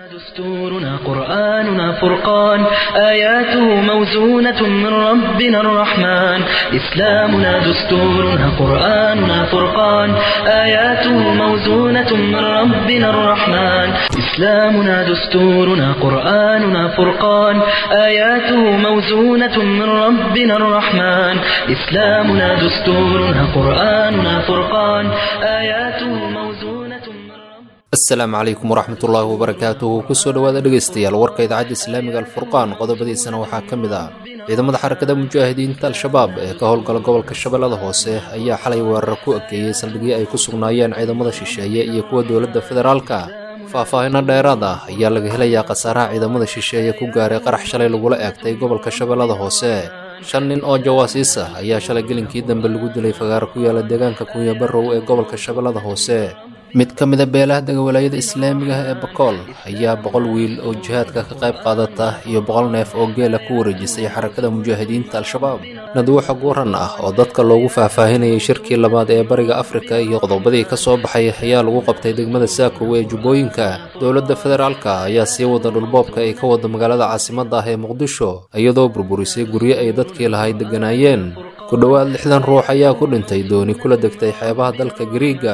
دستورنا قرآننا فرقان آياته موزونة من ربنا الرحمن إسلامنا دستورنا قرآننا فرقان آياته موزونة من ربنا الرحمن إسلامنا دستورنا قرآننا فرقان آياته موزونة من ربنا الرحمن إسلامنا دستورنا قرآننا فرقان آياته موزونة من ربنا asalaamu calaykum waraxmatullaahi wabarakaatuhu kusoo dhowaada dhegaystayaal warka idaacadda islaamiga alfurqaan qodobadiisana waxaa ka mid ah ciidamada xarakada mujaahidiinta al-shabaab ee ka howlgala gobolka shabeellada hoose ayaa xalay weerar ku ekeeyey saldhigyo ay ku sugnaayeen ciidamada shisheeye iyo kuwa dowladda federaalka faahfaahino dheeraad ah ayaa laga helayaa khasaaraha ciidamada shisheeye ku gaaray qarax shalay lagula eegtay gobolka shabeellada hoose shan nin oo jawaasiis ah ayaa shalay gelinkii dambe lagu dilay fagaaro ku yaala deegaanka kunya barrow ee gobolka shabeellada hoose mid ka mida beelaha dega walaayada islaamiga ah ee bakool ayaa boqol wiil oo jihaadka ka qayb qaadata iyo boqol neef oo geela ku wareejisay xarakada mujaahidiinta al-shabaab nadwaxa guuran ah oo dadka loogu faahfaahinayay shirkii labaad ee bariga afrika iyo qodobadii ka soo baxay ayaa lagu qabtay degmada saakow ee jubbooyinka dowladda federaalka ayaa sii wada dhulboobka ay ka wada magaalada caasimadda ah ee muqdisho iyadoo burburisay guryo ay dadkii lahay degganaayeen ku dhowaad lixdan ruux ayaa ku dhintay dooni kula degtay xeebaha dalka gariiga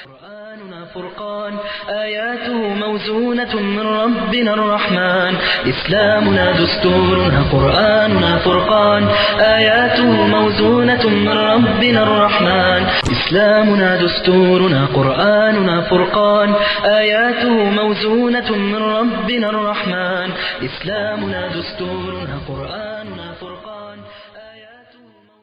قرآننا فرقان آياته موزونة من ربنا الرحمن إسلامنا دستورنا قرآننا فرقان آياته موزونة من ربنا الرحمن إسلامنا دستورنا قرآننا فرقان آياته موزونة من ربنا الرحمن إسلامنا دستورنا قرآننا فرقان آياته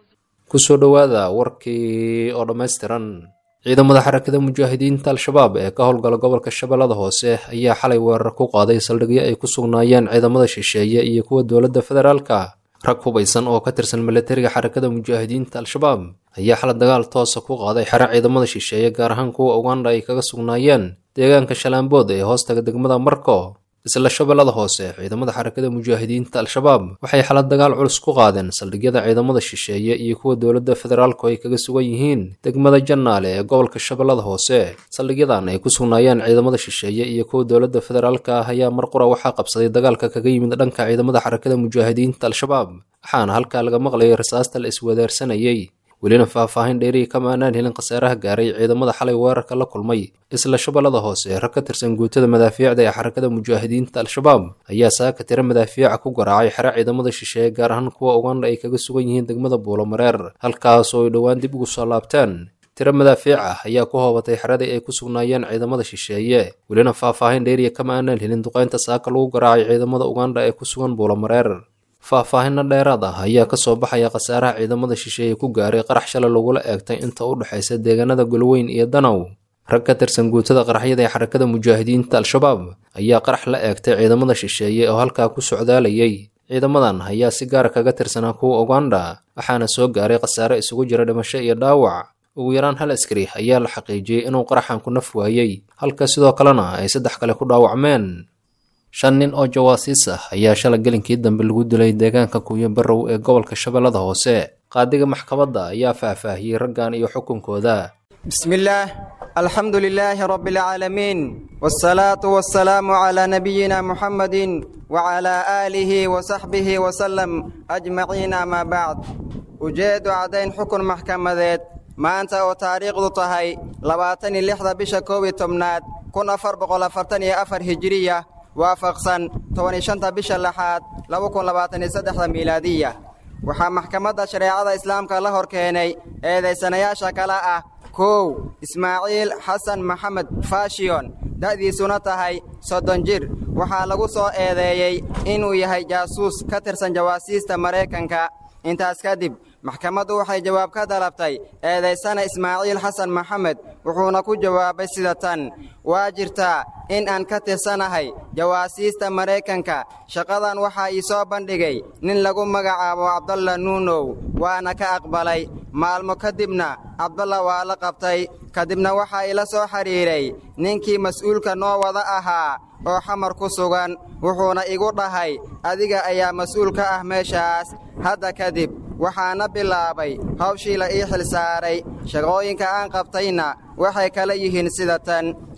kusoo dhowaada warkii oo dhammaystiran ciidamada xarakada mujaahidiinta al-shabaab ee ka howlgala gobolka shabeellada hoose ayaa xalay weerar ku qaaday saldhigyo ay ku sugnaayeen ciidamada shisheeye iyo kuwa dowladda federaalka rag hubaysan oo ka tirsan milatariga xarakada mujaahidiinta al-shabaab ayaa xalay dagaal toosa ku qaaday xero ciidamada shisheeye gaar ahaan kuwa uganda ay kaga sugnaayeen deegaanka shalaambood ee hoostaga degmada marko isla shabeellada hoose ciidamada xarakada mujaahidiinta al-shabaab waxay xalad dagaal culus ku qaadeen saldhigyada ciidamada shisheeye iyo kuwa dowladda federaalku ay kaga sugan yihiin degmada jannaale ee gobolka shabeellada hoose saldhigyadan ay ku sugnaayeen ciidamada shisheeye iyo kuwa dowladda federaalka ah ayaa mar qura waxaa qabsaday dagaalka kaga yimid dhanka ciidamada xarakada mujaahidiinta al-shabaab waxaana halkaa laga maqlayay rasaasta la iswadaarsanayey welina faahfaahin dheerihi kama aanaan helin khasaaraha gaaray ciidamada xalay weerarka la kulmay isla shabeellada hoose rag ka tirsan guutada madaafiicda ee xarakada mujaahidiinta al-shabaab ayaa saaka tiro madaafiica ku garaacay xero ciidamada shisheeye gaar ahaan kuwa uganda ay kaga sugan yihiin degmada buulomareer halkaas oo ay dhowaan dib ugu soo laabteen tiro madaafiic ah ayaa ku hoobatay xeradii ay ku sugnaayeen ciidamada shisheeye welina faahfaahin dheeriya kama aanaan helin duqeynta saaka lagu garaacay ciidamada uganda ee ku sugan buulomareer faahfaahino dheeraad ah ayaa ka soo baxaya khasaaraha ciidamada shisheeye ku gaaray qarax shalay lagula eegtay inta u dhexaysa deegaanada golweyn iyo danow rag ka tirsan guutada qaraxyada ee xarakada mujaahidiinta al-shabaab ayaa qarax la eegtay ciidamada shisheeye oo halkaa ku socdaalayay ciidamadan ayaa si gaara kaga tirsanaa kuwa uganda waxaana soo gaaray khasaare isugu jira dhimasho iyo dhaawac ugu yaraan hal askari ayaa la xaqiijiyey inuu qaraxan ku naf waayey halka sidoo kalena ay saddex kale ku dhaawacmeen shan nin oo jawaasiis ah ayaa shalay gelinkii dambe lagu dilay deegaanka kuuyo barrow ee gobolka shabeellada hoose qaadiga maxkamadda ayaa faahfaahiyey raggan iyo xukunkooda بسم الله الحمد لله رب العالمين والصلاة والسلام على نبينا محمد وعلى آله وصحبه وسلم أجمعين ما بعد ujeedu caddayn xukun maxkamadeed maanta oo taariikhdu tahay labaatan iyo lixda bisha koob iyo tobnaad kun afar boqol afartan iyo afar hijiriya waafaqsan toban iyo shanta bisha lixaad laba kun labaatan iyo saddexda miilaadiya waxaa maxkamadda shareecada islaamka la hor keenay eedaysanayaasha kale ah kow ismaaciil xasan maxamed fashiyon da'diisuna tahay soddon jir waxaa lagu soo eedeeyey inuu yahay jaasuus ka tirsan jawaasiista maraykanka intaas kadib maxkamaddu waxay jawaab ka dalabtay eedaysana ismaaciil xasan maxamed wuxuuna ku jawaabay sida tan waa jirtaa in aan ka tirsanahay jawaasiista maraykanka shaqadan waxaa ii soo bandhigay nin lagu magacaabo cabdalla nuunow waana ka aqbalay maalmo kadibna cabdalla waa la qabtay kadibna waxaa ila soo xidhiidhay ninkii mas'uulka noo wada ahaa oo xamar ku sugan wuxuuna igu dhahay adiga ayaa mas'uul ka ah meeshaas hadda kadib waxaana bilaabay hawshii la ii xilsaaray shaqooyinka aan qabtayna waxay kala yihiin sida tan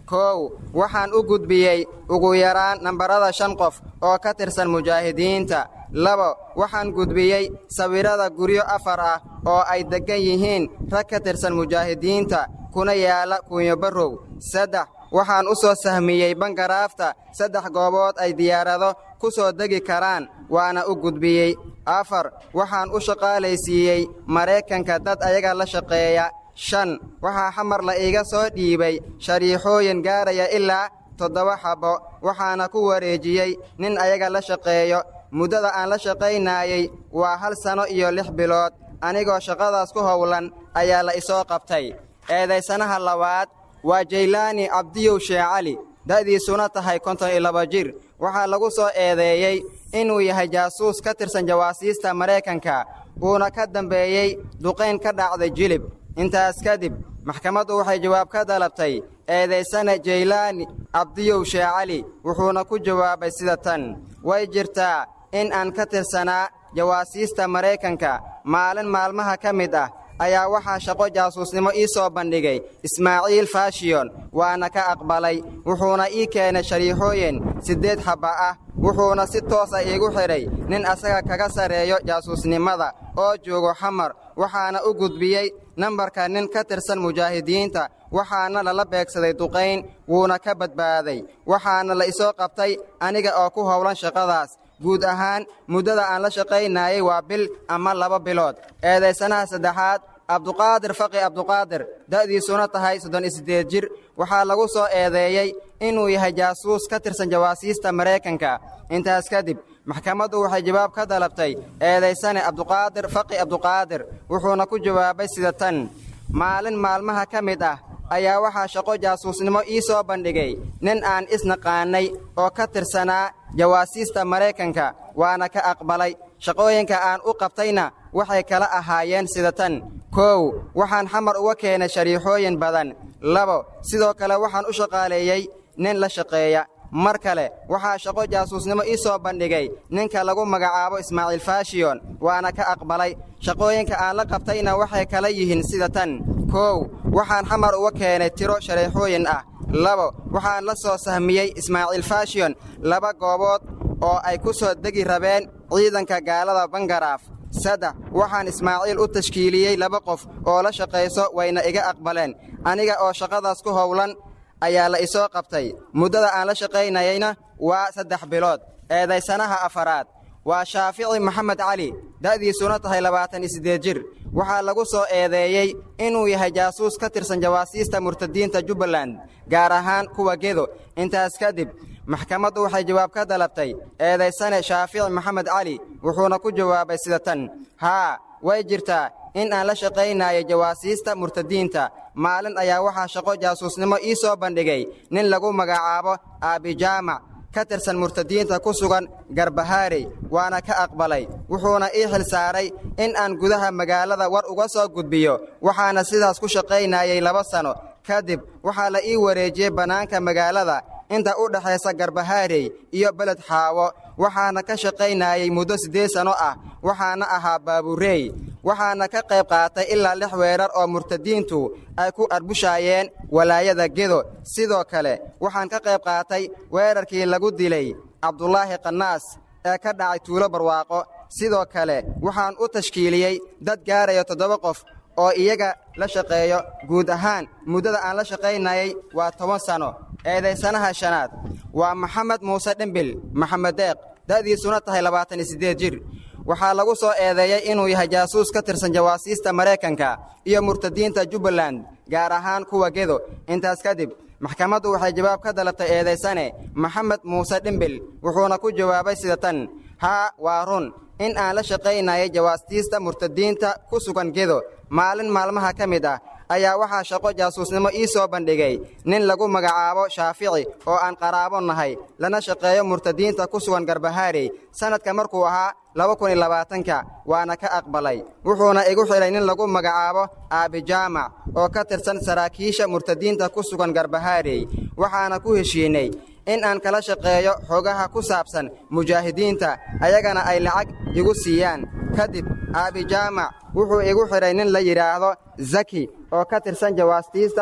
kow waxaan u gudbiyey ugu yaraan nambarada shan qof oo ka tirsan mujaahidiinta labo waxaan gudbiyey sawirrada guryo afar ah oo ay deggan yihiin rag ka tirsan mujaahidiinta kuna yaala kunyobarrow saddex waxaan u soo sahmiyey bangaraafta saddex goobood ay diyaarado ku soo degi karaan waana u gudbiyey afar waxaan u shaqaalaysiiyey maraykanka dad ayaga la shaqeeya shan waxaa xamar la iiga soo dhiibay shariixooyin gaaraya ilaa toddoba xabbo waxaana ku wareejiyey nin ayaga la shaqeeyo muddada aan la shaqaynaayey waa hal sanno iyo lix bilood anigoo shaqadaas ku howlan ayaa la isoo qabtay eedaysanaha labaad waa jaylaani cabdiyow sheekh cali da'diisuna tahay konton iyo laba jir waxaa lagu soo eedeeyey inuu yahay jaasuus ka tirsan jawaasiista maraykanka uuna ka dambeeyey duqayn ka dhacday jilib intaas kadib maxkamaddu waxay jawaab ka dalabtay eedaysana jaylaani cabdiyow sheekh cali wuxuuna ku jawaabay sida tan way jirtaa in aan ka tirsanaa jawaasiista maraykanka maalin maalmaha ka mid ah ayaa waxaa shaqo jaasuusnimo ii soo bandhigay ismaaciil faashiyon waana ka aqbalay wuxuuna ii keenay shariixooyin siddeed xabba ah wuxuuna si toosa iigu xidhay nin asaga kaga sarreeyo jaasuusnimada oo joogo xamar waxaana u gudbiyey nambarka nin ka tirsan mujaahidiinta waxaana lala beegsaday duqayn wuuna ka badbaaday waxaana la isoo qabtay aniga oo ku howlan shaqadaas guud ahaan muddada aan la shaqaynayey waa bil ama laba bilood eedaysanaha saddexaad abduqaadir faqi abduqaadir da'diisuna tahay soddon iyo siddeed jir waxaa lagu soo eedeeyey inuu yahay jaasuus ka tirsan jawaasiista maraykanka intaas kadib maxkamaddu waxay jawaab ka dalabtay eedaysane abduqaadir faqi abduqaadir wuxuuna ku jawaabay sida tan maalin maalmaha ka mid ah ayaa waxaa shaqo jaasuusnimo ii soo bandhigay nin aan isnaqaannay oo ka tirsanaa jawaasiista maraykanka waana ka aqbalay shaqooyinka aan u qabtayna waxay kala ahaayeen sida tan kow waxaan xamar uga keenay shariixooyin badan labo sidoo kale waxaan u shaqaaleeyey nin la shaqeeya mar kale waxaa shaqo jaasuusnimo ii soo bandhigay ninka lagu magacaabo ismaaciil faashiyon waana ka aqbalay shaqooyinka aan la qabtayna waxay kala yihiin sida tan kow waxaan xamar uga keenay tiro shariixooyin ah labo waxaan la soo sahmiyey ismaaciil faashiyon laba goobood oo ay ku soo degi rabeen ciidanka gaalada bangaraaf saddex waxaan ismaaciil u tashkiiliyey laba qof oo la shaqayso wayna iga aqbaleen aniga oo shaqadaas ku howlan ayaa la isoo qabtay muddada aan la shaqaynayeyna waa saddex bilood eedaysanaha afaraad waa shaafici maxamed cali da'diisuna tahay labaatan iyo siddeed jir waxaa lagu soo eedeeyey inuu yahay jaasuus ka tirsan jawaasiista murtadiinta jubbaland gaar ahaan kuwa gedo intaas kadib maxkamaddu waxay jawaab ka dalabtay eedaysane shaafici maxamed cali wuxuuna ku jawaabay sida tan haa way jirtaa in aan la shaqaynayay jawaasiista murtadiinta maalin ayaa waxaa shaqo jaasuusnimo ii soo bandhigay nin lagu magacaabo aabijaamac ka tirsan murtadiinta ku sugan garbahaarey waana ka aqbalay wuxuuna ii xil saaray in aan gudaha magaalada war uga soo gudbiyo waxaana sidaas ku shaqaynayay laba sanno kadib waxaa la ii wareejiyey bannaanka magaalada inta u dhexaysa garbahaarey iyo beled xaawo waxaana ka shaqaynayay muddo siddeed sanno ah waxaana ahaa baabureey waxaana ka qayb qaatay ilaa lix weerar oo murtadiintu ay ku arbushaayeen walaayada gedo sidoo kale waxaan ka qayb qaatay weerarkii lagu dilay cabdulaahi qanaas ee ka dhacay tuulo barwaaqo sidoo kale waxaan u tashkiiliyey dad gaaraya toddoba qof oo iyaga la shaqeeyo guud ahaan muddada aan la shaqaynayay waa toban sanno eedaysanaha shanaad waa maxamed muuse dhembil maxamed deeq da'diisuna tahay labaatan iyo siddeed jir waxaa lagu soo eedeeyey inuu yahay jaasuus ka tirsan jawaasiista maraykanka iyo murtadiinta jubbaland gaar ahaan kuwa gedo intaas kadib maxkamaddu waxay jawaab ka dalabtay eedaysane maxamed muuse dhembil wuxuuna ku jawaabay sida tan haa waa run in aan la shaqaynayay jawaastiista murtadiinta ku sugan gedo maalin maalmaha ka mid ah ayaa waxaa shaqo jaasuusnimo ii soo bandhigay nin lagu magacaabo shaafici oo aan qaraabo nahay lana shaqeeyo murtadiinta ku sugan garbahaarey sannadka markuu ahaa laba kun iyo labaatanka waana ka aqbalay wuxuuna igu xidhay nin lagu magacaabo aabijaamac oo ka tirsan saraakiisha murtadiinta ku sugan garbahaarey waxaana ku heshiinay in aan kala shaqeeyo xogaha ku saabsan mujaahidiinta ayagana ay lacag igu siiyaan kadib aabijaamac wuxuu igu xidhay nin la yidhaahdo zaki oo ka tirsan jawaastiista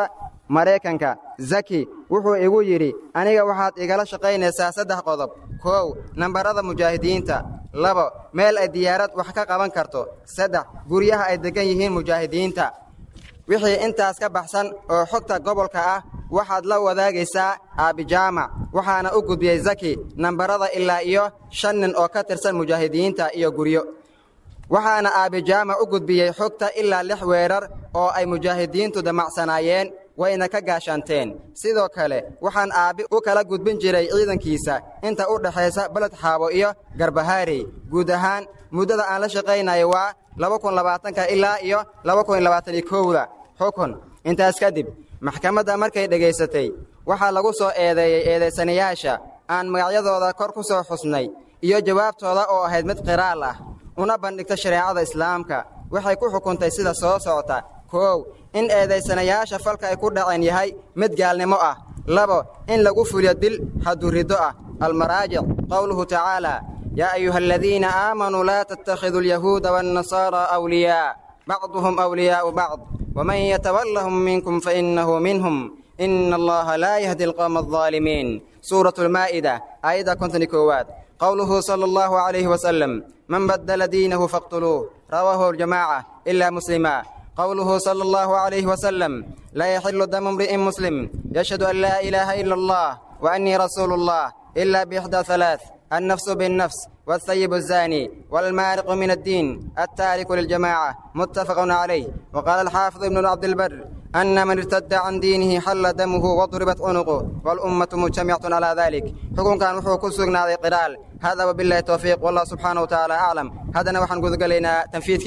maraykanka zaki wuxuu igu yidhi aniga waxaad igala shaqaynaysaa saddex qodob kow nambarada mujaahidiinta labo meel ay diyaarad wax ka qaban karto saddex guryaha ay deggan yihiin mujaahidiinta wixii intaas ka baxsan oo xogta gobolka ah waxaad la wadaagaysaa aabijaamac waxaana u gudbiyey zaki nambarada ilaa iyo shan nin oo ka tirsan mujaahidiinta iyo guryo waxaana aabijaamac u gudbiyey xogta ilaa lix weerar oo ay mujaahidiintu damacsanaayeen wayna ka gaashaanteen sidoo kale waxaan aabbi u kala gudbin jiray ciidankiisa inta u dhexaysa beled xaabo iyo garbahaarey guud ahaan muddada aan la shaqaynayo waa laba kun labaatanka ilaa iyo laba kun labaatan iyo kowda xukun intaas kadib maxkamadda markay dhegaysatay waxaa lagu soo eedeeyey eedaysanayaasha aan magacyadooda kor ku soo xusnay iyo jawaabtooda oo ahayd mid qiraal ah una bandhigta shareecada islaamka waxay ku xukuntay sida soo socota koow in eedaysanayaasha falka ay ku dhaceen yahay mid gaalnimo ah labo in lagu fuliyo dil xaduriddo ah almaraajic qowluhu tacaalaa yaa ayuha aladiina aamanuu laa tattakhiduu alyahuuda waannasaara awliyaa bacduhum awliyaa'u bacd waman yatawallahum minkum fainnahu minhum ina allaha laa yahdi alqowma aldaalimiin suuratu almaa'ida aayadda konton iyo koowaad qowluhu sala allahu calayhi wasalam man baddala diinahu faqtuluuh rawaahu aljamaaca ilaa muslima قوله صلى الله عليه وسلم لا يحل دم امرئ مسلم يشهد أن لا إله إلا الله وأني رسول الله إلا بإحدى ثلاث النفس بالنفس والثيب الزاني والمارق من الدين التارك للجماعة متفق عليه وقال الحافظ ابن عبد البر أن من ارتد عن دينه حل دمه وضربت عنقه والأمة مجتمعة على ذلك حكم كان وحو كسرنا هذا قرال هذا وبالله التوفيق والله سبحانه وتعالى أعلم هذا نوحن قد قلنا تنفيذك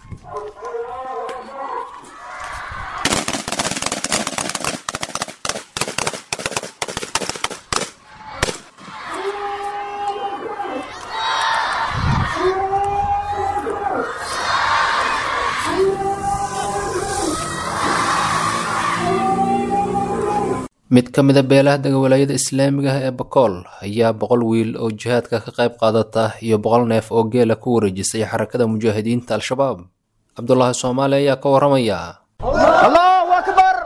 mid ka mid a beelaha dega walaayada islaamiga ah ee bakool ayaa boqol wiil oo jihaadka ka qayb qaadata iyo boqol neef oo geela ku wareejisay xarakada mujaahidiinta al-shabaab cabdulaahi soomaali ayaa ka waramaya allahu akbar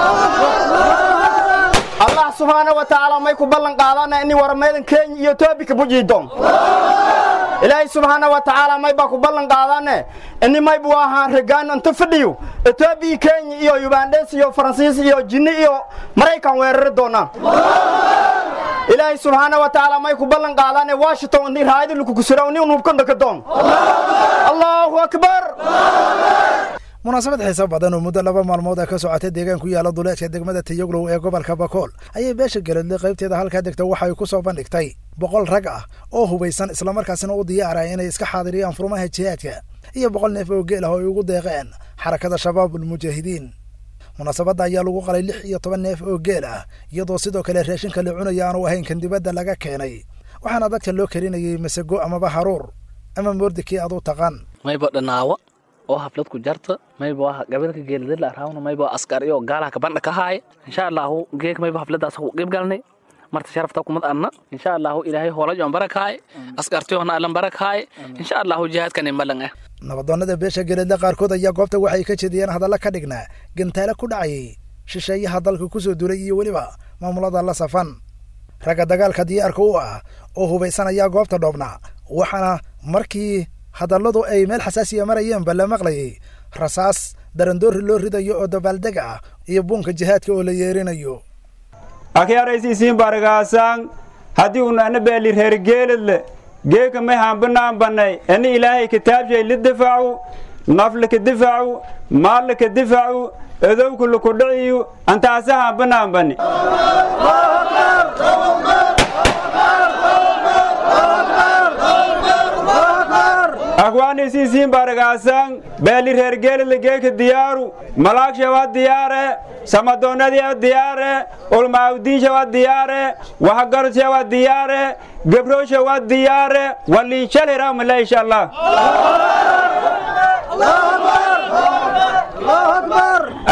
allah subxaana wa tacaala may ku ballan qaadana ini warameedan kenya iyo toobika bujiidon ilaahay subxaana wa tacaala may baa ku ballan qaadane ini may buu ahaan regaan inta fadhiyo etoobiya kenya iyo yubandhes iyo faransiis iyo jinni iyo maraykan weerari doonaan ilaahay subxaana wa tacaala may ku ballan qaadane washington ini raayada lukukusura ini unhubkanda ka doon allahu akbar munaasabad xiiso badan oo muddo laba maalmood ah ka socotay deegaan ku yaala duleedka degmada tiyoglow ee gobolka bakool ayay beesha geladle qaybteeda halkaa degta waxa ay ku soo bandhigtay boqol rag ah oo hubaysan islamarkaasina u diyaaraya inay iska xaadiriyaan furmaha jihaadka iyo boqol neef oo geel ah oo ay ugu deeqeen xarakada shabaabulmujaahidiin munaasabadda ayaa lagu qalay lix iyo toban neef oo geel ah iyadoo sidoo kale raashinka la cunaya aanu ahayn kan dibadda laga keenay waxaana dadka loo karinayay masago amaba haruur ama moordikii adu taqaan mayba dhanaawa oo haflad ku jarta mayba waa gabalka geeladila raawna mayba askar iyo gaalaha kabandha ka haay insha allahu geek mayba hafladaas ku qeyb galnay marta sharafta kumad anna insha allahu ilaahay hoolajoon barakaay askartiyoona allan barakaay insha allahu jihaadkan imbalan ah nabadoonnada beesha geladle qaarkood ayaa goobta waxay ka jediyeen hadalla ka dhignaa gantaale ku dhacayay shisheeyaha dalka ku soo duulay iyo weliba maamulada la safan ragga dagaalka diyaarka u ah oo hubaysan ayaa goobta dhoobnaa waxaana markii hadalladu ay meel xasaasiya marayeenba la maqlayay rasaas darandoori loo ridayo oo dabaaldeg ah iyo buunka jihaadka oo la yeerinayo akyaraysiisiin baragaasaan haddii unana beeli reergeeladle geeka may haambanaan bannay ani ilaahay kitaabshay li difacu naflaka difacu maallaka difacu edowka lakudhiciyu antaasa haambanaan banni akwaanisiisiin baragaasaan beeli reergeeladle geeka diyaaru malaagshawa diyaare samadoonadiya diyaare ulmaawdiinshawa diyaare waxgarudshawa diyaare gebrooshawa diyaare waliinshalhiramala insha allah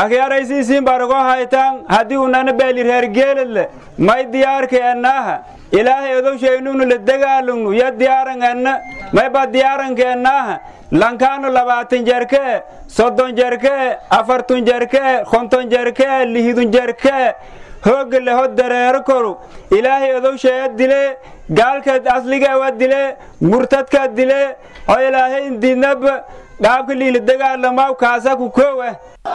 akyaraysiisiin barago haytan haddii unana beeli reergeeladle may diyaarka enaaha ilaahay odowshaynunu la dagaalugnu yo diyaaranganna mayba diyaarankeennaaha lankaanu labaatan jerkee soddon jerkee afartun jerkee konton jerkee lihidun jerkee hoogga leho dareero koru ilaahay odowshaya dile gaalkaad asligawa dile murtadka dile oo ilaahay indidnaba dhaabka liila dagaalamaw kaasa ku koowa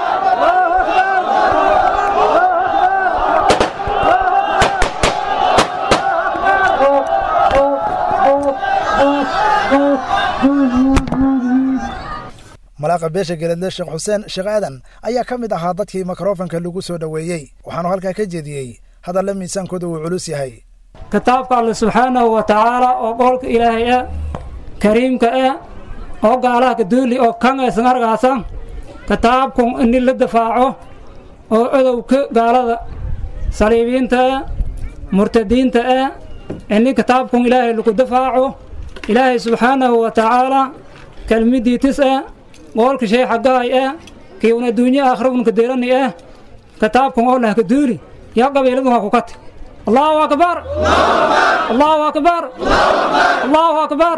malaaqa beesha geledle sheekh xuseen sheekh aadan ayaa ka mid ahaa dadkii mikrofanka lagu soo dhoweeyey waxaanu halkaa ka jeediyey hadalla miisaankooda uu culus yahay kitaabka alle subxaanahu wa tacaala oo qowlka ilaahay ah kariimka ah oo gaalaha kaduuli oo kangaysan argaasa kitaabkun ini la dafaaco oo codowka gaalada saliibiinta ah murtadiinta ah ini kitaabkun ilaahay lagu dafaaco ilaahay subxaanahu wa tacaala kelmiddii tis ah qowlka shay xaggahay ah kiiun adduunyo aakhirabun kadeelani ah kitaabkun oo lah kaduuli yaa qabiiladun waa ku kati allahu akbar allahu akbar allahu akbar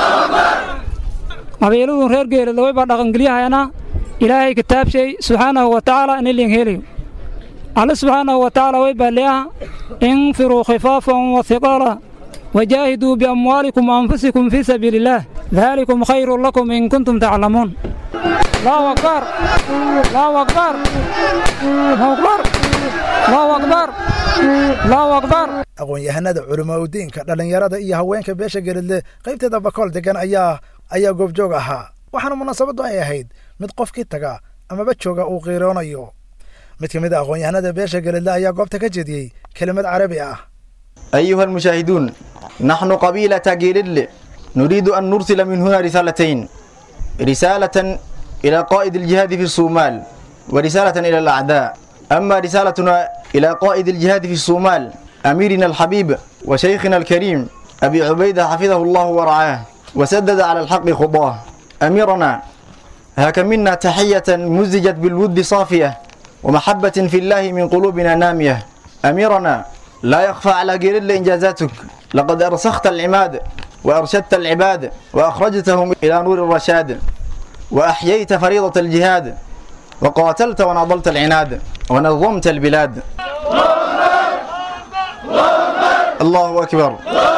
qabiiladun reer geelada way baa dhaqangelyahayanaa ilaahay kitaabshay subxaanahu wa tacaala ini liin helayo alle subxaanahu wa tacaala way baa leeyaha infiruu khifaafan wa hiqaala wajaahiduu biamwaalikum waanfusikum fii sabiili illaah dalikum khayrun lakum in kuntum taclamuun allahu akbar allahu akbar allahu akbar allahu akbar allahu akbar aqoon-yahanada culamaa udiinka dhallinyarada iyo haweenka beesha geledle qaybteeda bakool degan ayaa ayaa goobjoog ahaa waxaana munaasabaddu ay ahayd mid qofkii taga amaba jooga uu qiiroonayo mid ka mid a aqoon-yahanada beesha geledle ayaa goobta ka jeediyey kelimad carabi ah أيها المشاهدون نحن قبيلة جيلل نريد أن نرسل من هنا رسالتين رسالة إلى قائد الجهاد في الصومال ورسالة إلى الأعداء أما رسالتنا إلى قائد الجهاد في الصومال أميرنا الحبيب وشيخنا الكريم أبي عبيدة حفظه الله ورعاه وسدد على الحق خطاه أميرنا هاك منا تحية مزجت بالود صافية ومحبة في الله من قلوبنا نامية أميرنا لا يخفى على جيل إنجازاتك لقد أرسخت العماد وأرشدت العباد وأخرجتهم إلى نور الرشاد وأحييت فريضة الجهاد وقاتلت وناضلت العناد ونظمت البلاد الله أكبر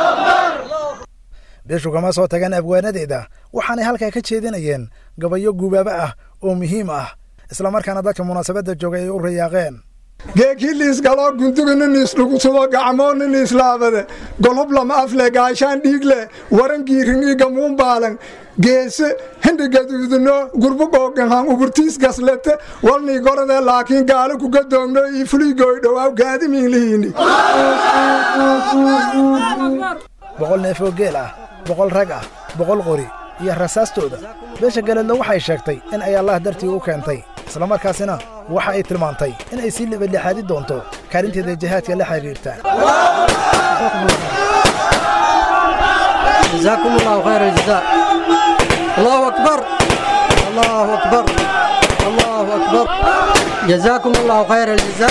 beeshu kama soo tagan abwaanadeeda waxaanay halkaa ka jeedinayeen gabayo gubaabo ah oo muhiim ah islamarkaana dadka munaasabadda joogay ay u rayaaqeen geekiliisgaloo gundugininiisdhugusudo gacmooniniislaabade golob lama afle gaashaan dhiigle warangiiringiga muunbaalan geese hindigaduudino gurbugooganhan uburtiis gaslete walnii gorode laakiin gaalo kugadoogno ii fuligoy dhowaaw gaadimiinlihiini boqol neef oo geel ah boqol rag ah boqol qori iyo rasaastooda beesha galedle waxay sheegtay in ay allah dartii u keentay islamarkaasina waxa ay tilmaantay in ay sii libadlixaadi doonto kaalinteeda jihaadka la xidhiirta جزاكم الله خير الجزاء الله أكبر الله أكبر الله أكبر جزاكم الله خير الجزاء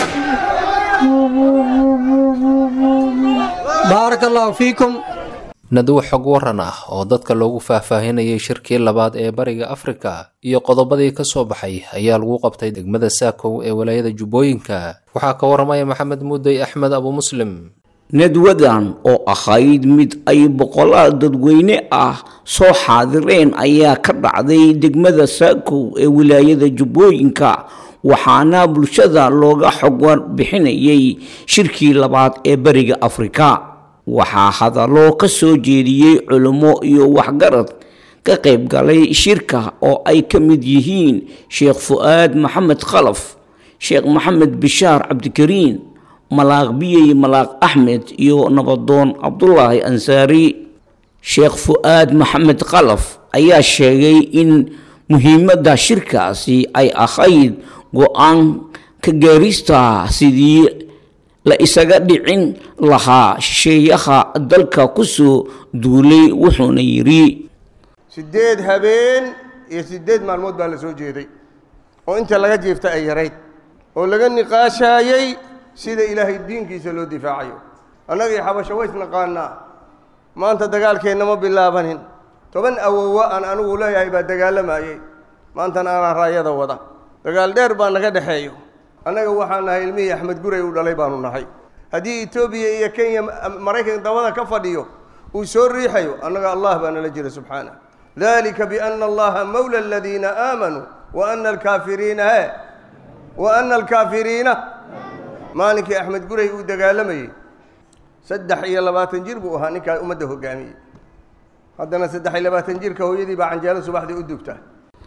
بارك الله فيكم naduw xog waran ah oo dadka loogu faahfaahinayay shirkii labaad ee bariga afrika iyo qodobadii ka soo baxay ayaa lagu qabtay degmada saakow ee walaayada jubbooyinka waxaa ka waramaya maxamed muudey axmed abu muslim nadwadan oo ahayd mid ay boqolaal dadweyne ah soo xaadireen ayaa ka dhacday degmada saakow ee wilaayada jubbooyinka waxaana bulshada looga xog warbixinayay shirkii labaad ee bariga afrika waxaa hadallo ka soo jeediyey culummo iyo waxgarad ka qayb galay shirka oo ay ka mid yihiin sheekh fu'aad maxamed khalaf sheekh maxamed bishaar cabdikariin malaaq biyey malaaq axmed iyo nabadoon cabdulaahi ansaari sheekh fu'aad maxamed khalaf ayaa sheegay in muhiimadda shirkaasi ay ahayd go-aan ka gaarista sidii la isaga dhicin lahaa shisheeyaha dalka ku soo duulay wuxuuna yidhi siddeed habeen iyo siddeed maalmood baa la soo jeeday oo inta laga jiifta ay yarayd oo laga niqaashaayey sida ilaahay diinkiisa loo difaacayo annagii xabasho ways naqaanaa maanta dagaalkeenna ma bilaabanin toban awowo aan anigu leeyahay baa dagaalamayey maantana anaa raayada wada dagaal dheer baa naga dhexeeyo annaga waxaan nahay ilmihii axmed guray uu dhalay baanu nahay haddii etoobiya iyo kenya maraykan dabada ka fadhiyo uu soo riixayo annaga allah baa nala jira subxaana dalika biana allaha mawla aladiina aamanuu wa ana alkaafiriina he wa ana alkaafiriina maalinkii axmed guray uu dagaalamayey saddex iyo labaatan jir buu ahaa ninkaa ummadda hogaamiyey haddana saddex iyo labaatan jirka hooyadii baa canjeelo subaxdii u dugtaa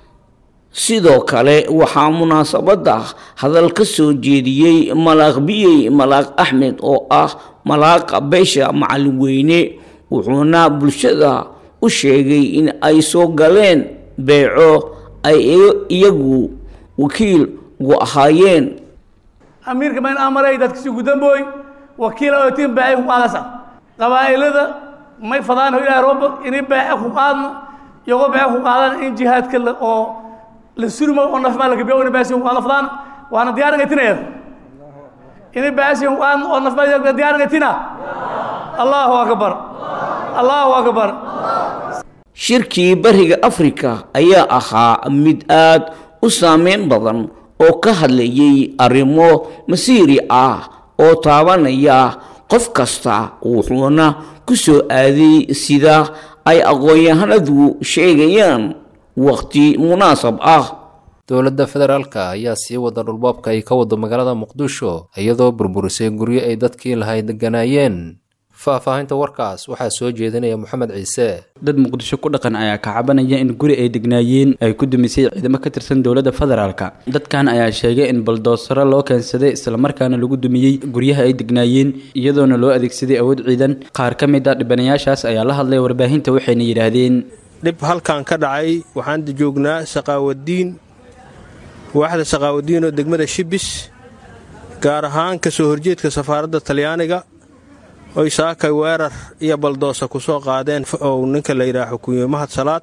sidoo kale waxaa munaasabadda hadal ka soo jeediyey malaaq biyey malaaq axmed oo ah malaaqa beesha macalin weyne wuxuuna bulshada u sheegay in ay soo galeen beeco ay iyagu wakiil ugu ahaayeen amiirka mayn amaray dadkasi gudambooy wakiila ootiin beece ku qaadasa qabaa'ilada may fadaan ilaahay rooba inay beece ku qaadna iyagoo beece ku qaadana in jihaadka oo la surmo oo nafmaa lagabiyo ina baasi ku qaadna fadaan waana diyaarinaytinaya inay baasi ku qaadna oo nafmaa diyaarinaytina allahu akbar allahu akbar shirkii bariga afrika ayaa ahaa mid aad u saameyn badan oo ka hadlayay arrimo masiiri ah oo taabanaya qof kasta wuxuuna ku soo aaday sida ay aqoon-yahanadu sheegayaan waqti munaasab ah dowladda federaalka ayaa sii wada dhulboobka ay ka wado magaalada muqdisho iyadoo burburisay guryo ay dadkii lahay deganaayeen faahfaahinta warkaas waxaa soo jeedinaya moxamed ciise dad muqdisho ku dhaqan ayaa ka cabanaya in guri ay degnaayeen ay ku dumisay ciidamo ka tirsan dowladda federaalka dadkan ayaa sheegay in baldoosaro loo keensaday islamarkaana lagu dumiyey guryaha ay degnaayeen iyadoona loo adeegsaday awood ciidan qaar ka mid a dhibanayaashaas ayaa la hadlay warbaahinta waxayna yidhaahdeen dhib halkan ka dhacay waxaan joognaa shaqaawadiin waaxda shaqaawadiin oo degmada shibis gaar ahaan ka soo horjeedka safaaradda talyaaniga oy saakay weerar iyo baldoosa ku soo qaadeen oo ninka la yidhaha xukuumiye mahad salaad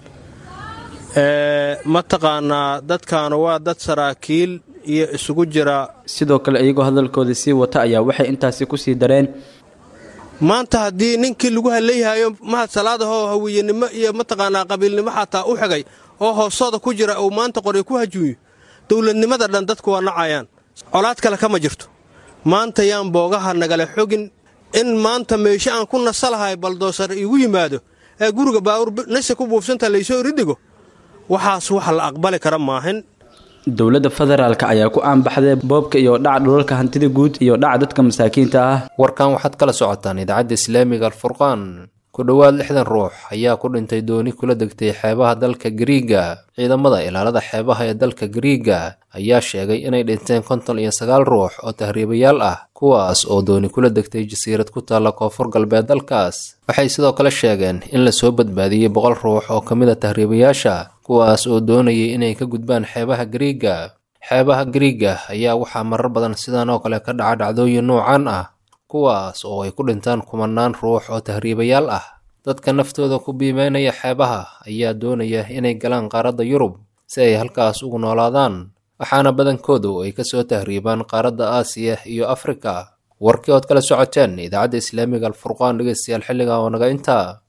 mataqaanaa dadkaanu waa dad saraakiil iyo isugu jira sidoo kale iyagoo hadalkooda sii wata ayaa waxay intaasi ku sii dareen maanta haddii ninkii lagu hallayhayo mahad salaadahoo hawiyenimo iyo mataqaanaa qabiilnimo xataa u xigay oo hoostooda ku jira uu maanta qoray ku hajuuyo dowladnimada dhan dadku waa nacayaan colaad kale kama jirto maanta yaan boogaha nagala xogin in maanta meesho aan ku nasalahay baldoosar iigu yimaado ee guriga baawur nase ku buufsanta laysoo iridigo waxaas wax la aqbali kara maahin dowladda federaalka ayaa ku aanbaxday boobka iyo dhaca dhulalka hantida guud iyo dhaca dadka masaakiinta ah warkan waxaad kala socotaan idaacadda islaamiga alfurqaan ku dhowaad lixdan ruux ayaa ku dhintay dooni kula degtay xeebaha dalka gariiga ciidamada ilaalada xeebaha ee dalka gariiga ayaa sheegay inay dhinteen konton iyo sagaal ruux oo tahriibayaal ah kuwaas oo dooni kula degtay jasiirad ku taalla koonfur galbeed dalkaas waxay sidoo kale sheegeen in lasoo badbaadiyey boqol ruux oo ka mid a tahriibayaasha kuwaas oo doonayay inay ka gudbaan xeebaha gariiga xeebaha gariiga ayaa waxaa marar badan sidan oo kale ka dhaca dhacdooyin noocan ah kuwaas oo ay ku dhintaan kumanaan ruux oo tahriibayaal ah dadka naftooda ku biimeynaya xeebaha ayaa doonaya inay galaan qaaradda yurub si ay halkaas ugu noolaadaan waxaana badankoodu ay ka soo tahriibaan qaaradda aasiya iyo afrika warkii ood kala socoteen idaacadda islaamiga alfurqaan dhegeystayaal xilliga oo naga intaa